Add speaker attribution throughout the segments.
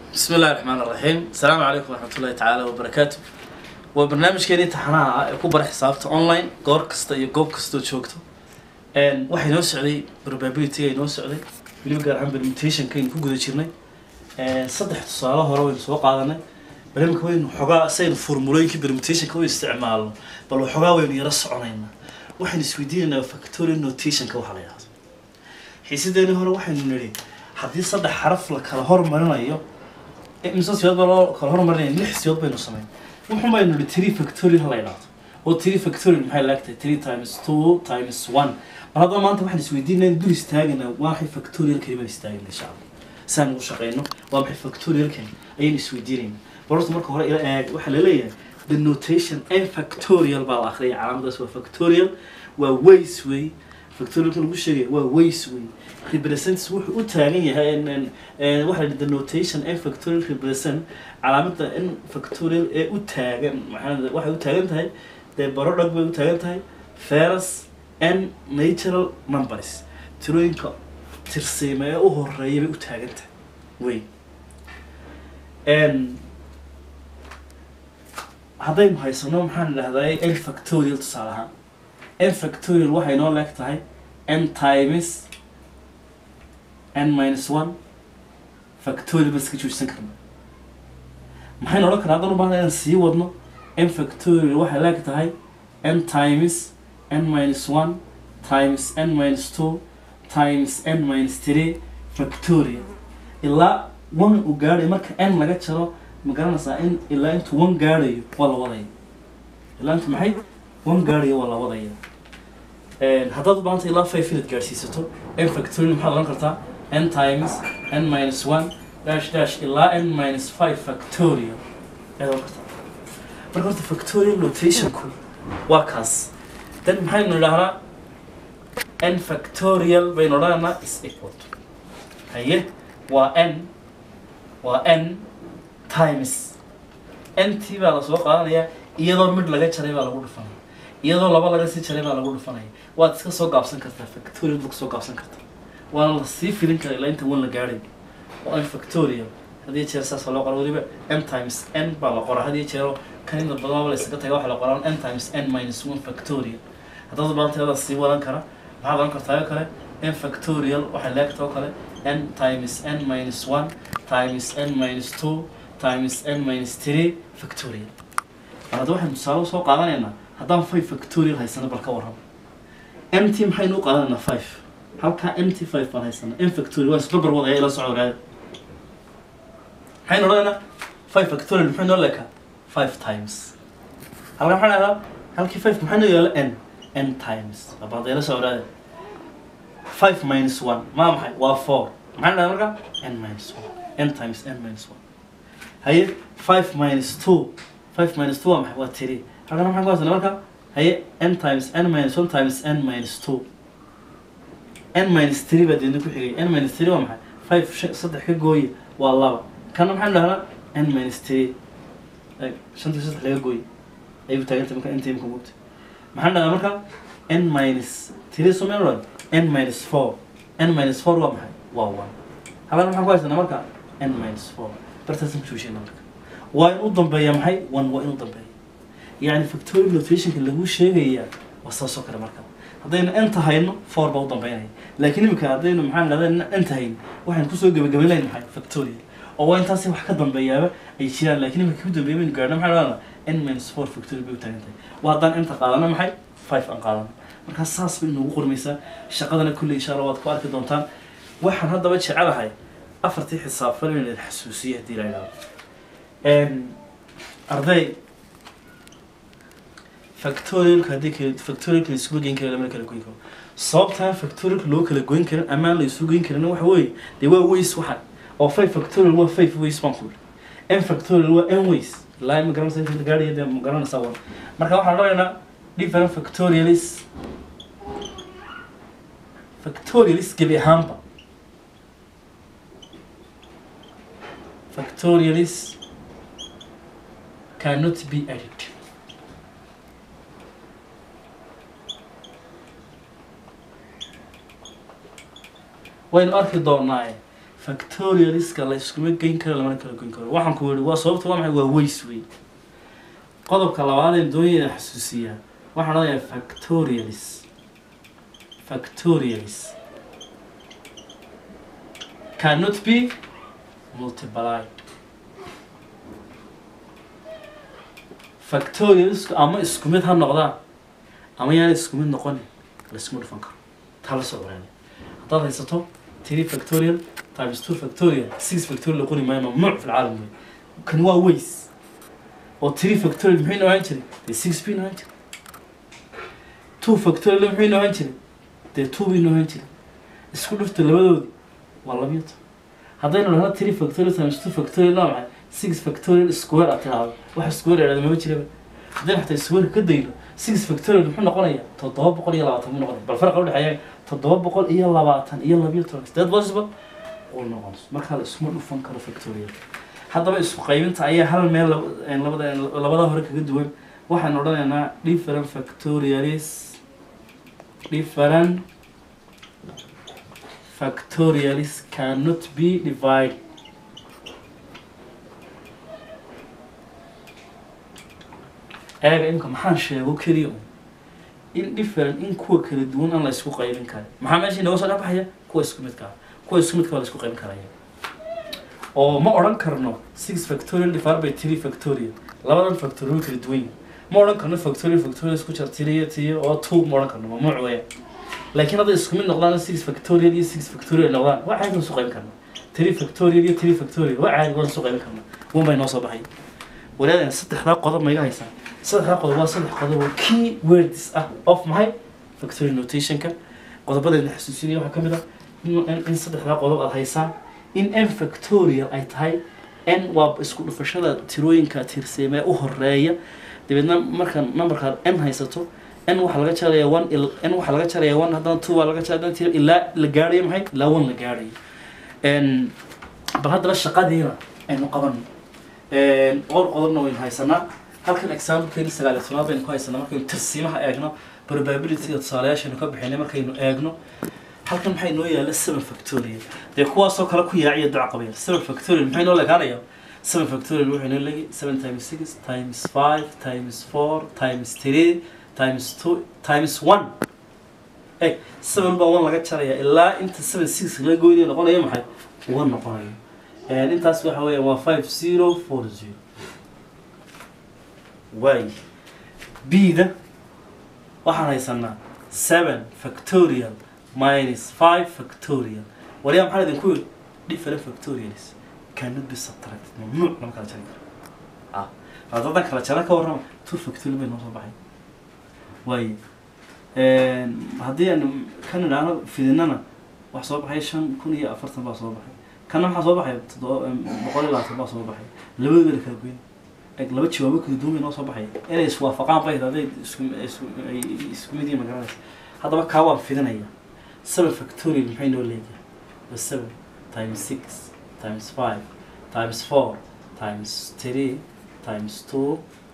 Speaker 1: bismi illahi raxmaan raxiim asalaamu calaykum waraxmatullahi tacaala wabarakaatu waa barnaamijkeeni taxanaha ah ee ku bara xisaabta online goor kasta iyo goob kastoo joogto waxay noo socday probability ay noo socday weliba gaar ahaan permutationka aynu ku guda jirnay saddex tusaale hore waynu soo qaadanay barnaamijka waynu xogaa saynu formulooyinkii permutationka u isticmaalno bal waxoogaa waynu yaro soconaynaa waxaynu isweydiinaynaa factorial notationka waxa la yidhahdo xiisadeeni hore waxaynu nidhi haddii saddex xaraf la kala hormarinayo imse siyood baa loo kala hormarinaya lix siyood baynu samayn wuxun baynu nidhi three factorial hala yidhahdo oo three factorial maxay laagtahay three times two times one mar haddaba maanta waxaan isweydiinaa dul istaagana waa maxay factorialkani baan istaagana insha allah saan ugu shaqeyno waa maxay factorialkani ayaynu isweydiinayna barorta marka hore ila eeg waxaa laleeyahay the notation n factorial baa la akhriyay calaamadaas waa factorial waa ways way factorialka lagu sheegaya waa ways way represents wuxuu u taagan yahay waxa la the notation n factorial represent calaamada n factorial ee u taagan maxaa waxay u taagan tahay dee barodhag bay u taagan tahay ferus n natural numbers tirooyinka tirsiima ee u horeeya bay u taagan tahay wey haddaynu haysano maxaan idhahdaa n factorial tusaale ahaan n factorial waxay noo leeg tahay n times n minus one factorial baan iska joojsan karna maxaynu odhan karna haddaan u baahna inaan sii wadno n factorial waxay leeg tahay n times n minus one times n minus two times n minus three factorial ilaa one uu gaadhayo marka n laga jaro ma garanaysaa in ilaa intuu one gaadhayo waa la wadaya ilaa intu maxay one gaadhayo waa la wadaya haddaad u baahanta ilaa five inaad gaadhsiisato n factorial maxaad odhan kartaa n times n minus one dash dash ilaa n minus five factorial ayaad odhan kartaa marka horta factorial notationku waa kaas then maxaynu idhahnaa n factorial baynu odhanaynaa is equal to haye waa n waa n times n t baa lasoo qaadanayaa iyadoo mid laga jaray baa lagu dhufanaya iyadoo laba laga sii jaray baa lagu dhufanaya waad iska soo gaabsan kartaa factorial baad kasoo gaabsan kartaa waana la sii filin karaa ilaa inta wan la gaadhay oo n factorial hadiyo jeer saasa loo qora weliba n times n baa la qoraa hadiyo jeero kan inta badanaba la isaga taga waxaa la qoraa n times n minus one factorial haddaad baanta adaa sii wadan kara maxaad oran kartaa oo kale n factorial waxay leegta oo kale n times n minus one times n minus two times n minus three factorial hadda waxaynu tusaale usoo qaadanaynaa haddaan five factorial haysano bal ka warramo m t maxaynu u qaadanaynaa five halkaa m t five baan haysana m factorial waan isbarbar wadaya ila socdo ogaada maxaynu odhanaynaa five factorial muxuu noo leekaa five times halkaa maxaan dhahdaa halkii five maxaa noo yaala n n times abaada ila soo ogaada five minus one maa maxay waa four maxaan dhahdaa marka n minus one n times n minus one haye five minus two five minus two waa maxay waa three halkana maxaan ku haysana marka haye n times n minus one times n minus two n minus three baa deedna ku xigay n minus three waa maxay five shan saddex ka gooye waa laba kana maxaan dhahnaa n minus three shantii saddex laga gooye ayuu taagantay marka inta imka mugta maxaan dhahnaa marka n minus three somen odhan n minus four n minus four waa maxay waa one halkana maxaan ku haysanaa marka n minus four bartaasaan ku joojina marka waa in u dambeeya maxay one waa in u dambeeya yacni factorial notationka lagu sheegayaa waa saasoo kale marka haddaynu enta hayno four baa u dambeynaya laakiin imika haddaynu maxaan dhahdaa enta hayno waxaynu kusoo gebagabayn lahayn maxay factorial oo waa intaasi wax ka dambeeyaaba ay jiraan laakiin imika ku dambeeya baynu gaadhna maxaan dhahdaa n minus four factorial bay u taagan tahay waa haddaan enta qaadano maxay five aan qaadano markaa saas bay inoogu qormaysaa shaqadana kulley insha allah waad ku arki doontaan waxaan haddaba jecelahay afartii xisaab fal in la xasuusiyo haddii la idhahdo arday factorialka haddii kale factorialka la isugu geyn kara lama kala goyn karo sababtaa factorialka loo kala goyn karin amaan la isugu geyn karin waxa weeye dee waa ways waxa oo five factorial waa five ways baan ku yidhi n factorial waa n ways ilaa ma garanaysa inta gaadhaya dee ma garanaysaa wan marka waxaan odhanaynaa different factorialis factorialis gebi ahaanba factorialis cannot be added waynu arki doonaa factorialiska la iskuma geyn karo lamana kala goyn karo waxaan ku yihi waa sababta waa maxay waa ways wey qodobka labaad ee dooniyada xasuusiyaa waxaan odhanayaa factorialis factorialis cannot be multiplied factorialisku ama isku mid ha noqdaan ama yaan isku mid noqonin laiskuma dhufan karo taa la soo ogaanay haddaad haysato three factorial times two factorial six factorial qori maayo mamnuuc fi lcaalam wey kan waa ways oo three factorial muxuu inoo ahaan jiray dee six buu inoo ahaan jiray two factorial muxuu inoo ahaan jiray dee two buu inoo ahaan jiray isku dhufta labadoodi waa labiyo toban haddaynu dhahno three factorial times two factorial waa maxay six factorial square aad tidhaahdo waxa square idhahda mama jiraba haddaynu xataa square ka dayno six factorial muxuu noqonayaa toddoba boqol iyo labaatan buu noqonaya bal farqa udhexeeya toddoba boqol iyo labaatan iyo labiyo toban sideed boosba uu noqonayso markaa la iskuma dhufan karo factorial haddaba isku qaybinta ayaa hal meel lab- labada labada hore kaga duwan waxaan odhanaynaa different factorialis different factorialis cannot be divided eega imka maxaan sheego keliya un in different in kuwa kala duwan aan la isku qaybin karin maxaa meesha inooga soo dhexbaxaya kuwa isku midka ah kuwa isku midka waa la isku qaybin karaya oo ma odhan karno six factorial divided by three factorial labadan factorial way kala duwan yihiin ma odhan karno factorial factorial isku jar tiriyo tiyo oo two ma odhan karno mamnuuc weya laakiin hadday isku mid noqdaan six factorial iyo six factorial noqdaan waa caadi waan soo qaybin karna three factorial iyo three factorial waa caadi waan soo qaybin karna wan bay noo soo baxay walaadana saddexdaa qodob ma iga haysaa saddexdaa qodob waa saddex qodob oo key words ah of maxay factorial notationka qodobadeedna xasuusinaya waxaa ka mid ah in in- in saddexdaa qodob aad haysaan in n factorial ay tahay n waa isku dhufashada tirooyinka tirseemee u horeeya dabeedna marka numberkaad n haysato n waxaa laga jaraya one il- n waxaa laga jaraya one haddana two baa laga jaraya haddana tiro ilaa la gaarayo maxay ilaa one la gaarayo n bal haddaba shaqadiina aynu qabano qor qodobna waynu haysanaa halkan examplekeeni sagaal iyo tobnaad baynu ku haysanaa markaynu tirsiimaha eegno probabilityga tusaalayaashaynu ka bixinay markaynu eegno halkan maxay noo yaalla seven factorial dee kuwaasoo kale ku yaaciya duca qabayl seven factorial maxay noo leekaanaya seven factorial wuxuu noo leegi seven times six times five times four times three times two times one eg seven baa one laga jaraya ilaa inta seven six laga goynayo noqonayo maxay one noqonayo And intaas waxa weeya waa five zero four zero waay b-da waxaan haysanaa seven factorial minus five factorial waliyaa maxaan idinku yidhi different factorials cannot be subtracted mamnuuc lama kala jarin karo ah haddaadan kala jaran ka warrama two factorial bay noo soo baxay waay haddii aan kan idhaahno fidinana wax soo baxay shan kun iyo afartan baa soo baxay kana maxaa soo baxay toddoba boqol iyo labaatan baa soo baxay labadooda la kala goyn eg laba jawaabo kala duwan bay noo soo baxay inay iswaafaqaan bay hadday isku isku ay isku mid yihiin magaranaysa haddaba kaa waan fidinaya seven factorial maxay noo leedahay waa seven times six times five times four times three times two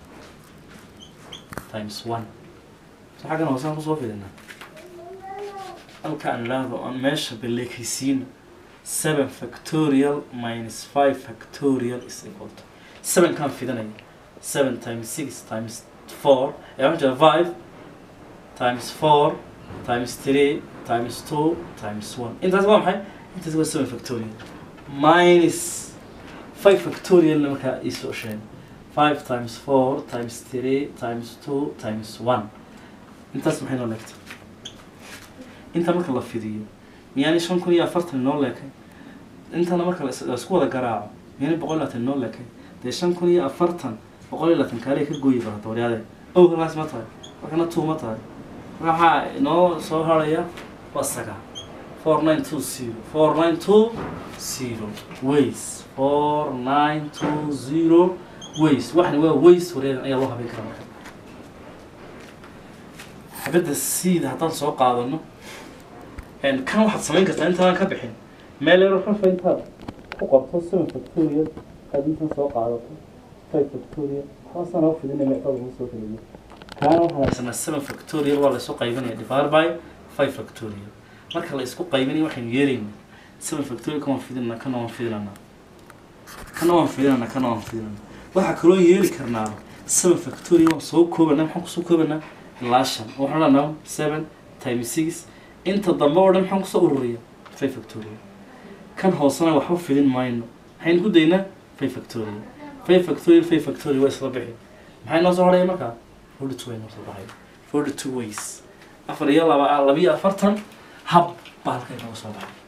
Speaker 1: times one so xaggan hoosaan kusoo fidinaa halka aan idhaahdo aan meesha baleekaysiino seven factorial minus five factorial is equal to seven kaan fidanaya seven times six times four ee waxaan jira five times four times three times two times one intaas waa maxay intaas waa seven factorial minus five factorial markaa isoo sheegay five times four times three times two times one intaas maxay noo leegtay inta marka la fidiyo miyaani shan kun iyo afartan noo leekay intana marka la is- la isku wada garaaco miyaani boqol iyo labaatan noo leekay dee shan kun iyo afartan boqol iyo labaatan kaale ka gooyi kara dooryaade ow halkaas ma tahay markana two ma tahay waxaa inoo soo haraya waa sagaal four nine two zero four nine two zero ways four nine two zero ways waxani waa ways wareegan ayaa loo habeyn karaa marka xabadda siida haddaan soo qaadano een, kan waxaad samayn kartaa intaadan ka bixin meel yaro rafa intaad ku qorto seven factorial aad intan soo qaadato five factorial hoosaan u fidinay meecdada ugu soo keliyo kaana waxaan haysanaa seven factorial waa la isu qaybinaya divided by five factorial marka la isku qaybinayo waxaynu yeelaynaa seven factorial kan waan fidinanaa kana waan fidinanaa kana waan fidinanaa kana waan fidinanaa waxaa kaloo yeeli karnaa seven factorial waan soo koobanaa maxaan kusoo koobanaa ilaa shan oo waxaan odhanaa seven times six inta dambe oo dhan maxaan kusoo ururiya five factorial kan hoosena waxba fidin mayno maxaynu ku daynaa five factorial five factorial five factorial waa isla bixi maxay noo soo horaya markaa forty two way noo soo baxay forty two ways afar iyo laba labiyo afartan hab baa halka inooga soo baxay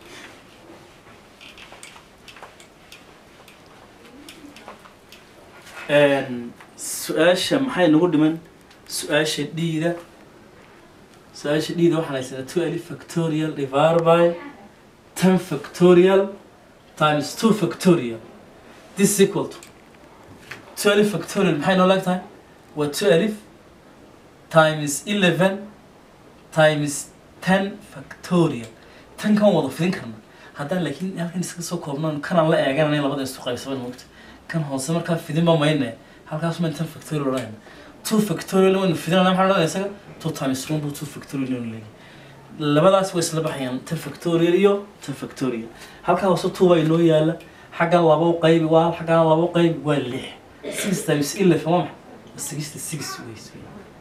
Speaker 1: su-aasha maxay nagu dhiman su-aasha dhiida su-aasha dhiida waxaan haysanaa two alif factorial divided by ten factorial times two factorial this is equal to two alif factorial maxay noo leeg tahay waa two alif times eleven times ten factorial tan kan wada fidin karna haddaan laakiin halkan iskaga soo koobnaan kanaan la eegananay labada isu qaybsaban moogta kan hoose markaa fidinba mayne halkaas ma ten factorial odhanayna two factorial waynu fidinana maxaa odhanaya isaga two times one bu two factorial waynu leeyahay labadaas way isla baxayaan ten factorial iyo ten factorial halkaa hoose two baa inoo yaala xaggan labo qaybi waa xaggan labo qaybi waa lix six times eleven waa maxay sixty six ways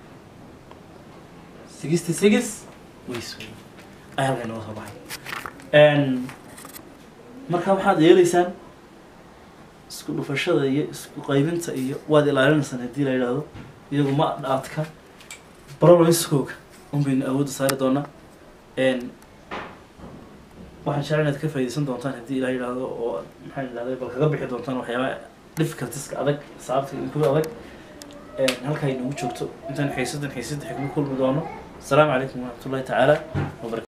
Speaker 1: sixty six ways ayaa halkaa inooga soo baxay marka waxaad yeelaysaan isku dhufashada iyo isku qaybinta iyo waad ilaalinaysaan haddii la yidhaahdo iyagu ma dhaadka problemskooga un baynu awoodda saari doonaa waxaan jecel inaad ka faaidaysan doontaan haddii la yidhaahdo oo maxaa yidhahday bal kaga bixi doontaan waxyaaba difficultieska adag saabta ku adag halkaa inagu joogto intaan xiisadan xiisada xigma kulmi doono asalaamu calaykum waraxmatullahi tacaala wabarakatu